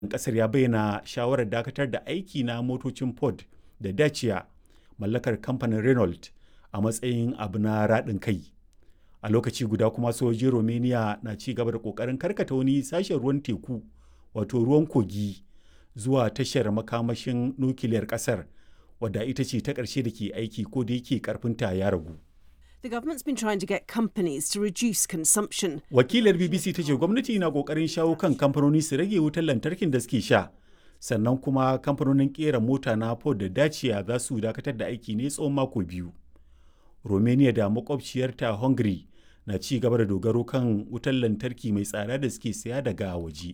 kasar ya bayyana shawarar dakatar da aiki na motocin Ford da Dacia mallakar kamfanin Renault a matsayin abu na raɗin kai. A lokaci guda kuma sojojin Romania na ci gaba da ƙoƙarin karkata wani sashen ruwan teku wato ruwan kogi zuwa tashar makamashin nukiliyar ƙasar wadda ita ce ta ƙarshe da ke aiki ko da yake ƙarfinta ya ragu. The government's been trying to get companies to reduce consumption. Wakilar BBC ta ce gwamnati na kokarin shawo kan kamfanoni su rage wutar lantarkin da suke sha. Sannan kuma kamfanonin kera mota na Ford da Dacia za su dakatar da aiki ne tsawon mako biyu. Romania da makwabciyarta Hungary na ci gaba da dogaro kan wutar lantarki mai tsada da suke saya daga waje.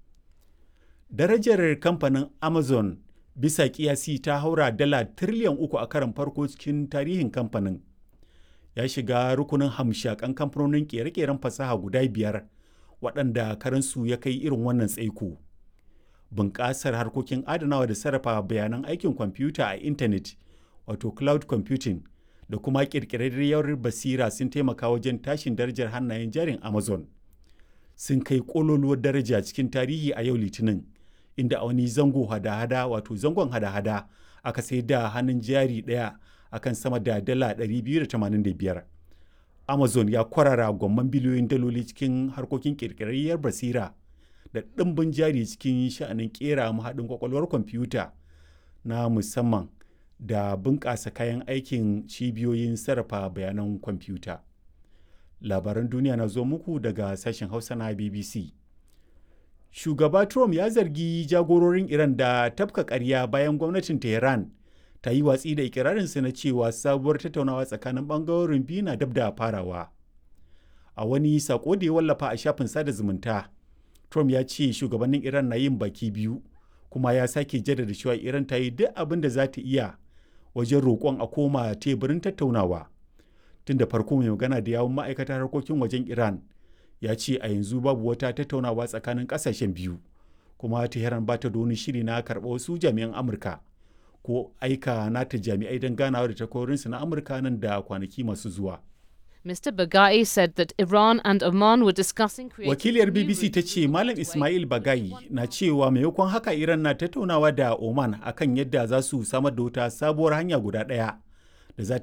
Darajar kamfanin Amazon bisa kiyasi ta haura dala tiriliyan uku a karan farko cikin tarihin kamfanin. ya shiga rukunin hamshakan kamfanonin kere-keren fasaha guda biyar waɗanda karansu ya kai irin wannan tsaiko. Bunƙasar harkokin adanawa da sarrafa bayanan aikin kwamfuta a intanet wato cloud computing da kuma ƙirƙirarriyar basira sun taimaka wajen tashin darajar hannayen jarin Amazon. Sun kai ƙololuwar daraja cikin tarihi a yau Litinin, inda a wani zango hada-hada wato zangon hada-hada aka sai da hannun jari ɗaya akan sama da dala 285. Amazon ya kwarara gwamman biliyoyin daloli cikin harkokin kirkirarriyar basira da ɗimbin jari cikin sha'anin kera mahaɗin kwakwalwar kwamfuta na musamman da bunƙasa kayan aikin cibiyoyin sarrafa bayanan kwamfuta. Labaran duniya na zo muku daga sashen Hausa na BBC. Shugaba Trump ya zargi jagororin Iran da tafka ƙarya bayan gwamnatin Tehran ta yi watsi da ikirarinsa na cewa sabuwar tattaunawa tsakanin bangarorin biyu na dab da farawa a wani sako da ya wallafa a shafin sada zumunta trump ya ce shugabannin iran na yin baki biyu kuma ya sake jaddada cewa iran ta yi duk abin da za ta iya wajen roƙon a koma teburin tattaunawa tun da farko mai magana da yawun ma'aikatar harkokin wajen iran ya ce a yanzu babu wata tattaunawa tsakanin ƙasashen biyu kuma tehran ba ta da wani shiri na karɓa wasu jami'an amurka ko aika nata jami'ai don ganawa da takwarorinsu na Amurka nan da kwanaki masu zuwa. Mr. Bagai said that Iran and Oman were discussing Wakiliyar BBC ta ce Malam Ismail Bagai na cewa maimakon haka Iran na tattaunawa da Oman akan yadda za su samar da wata sabuwar hanya guda ɗaya da za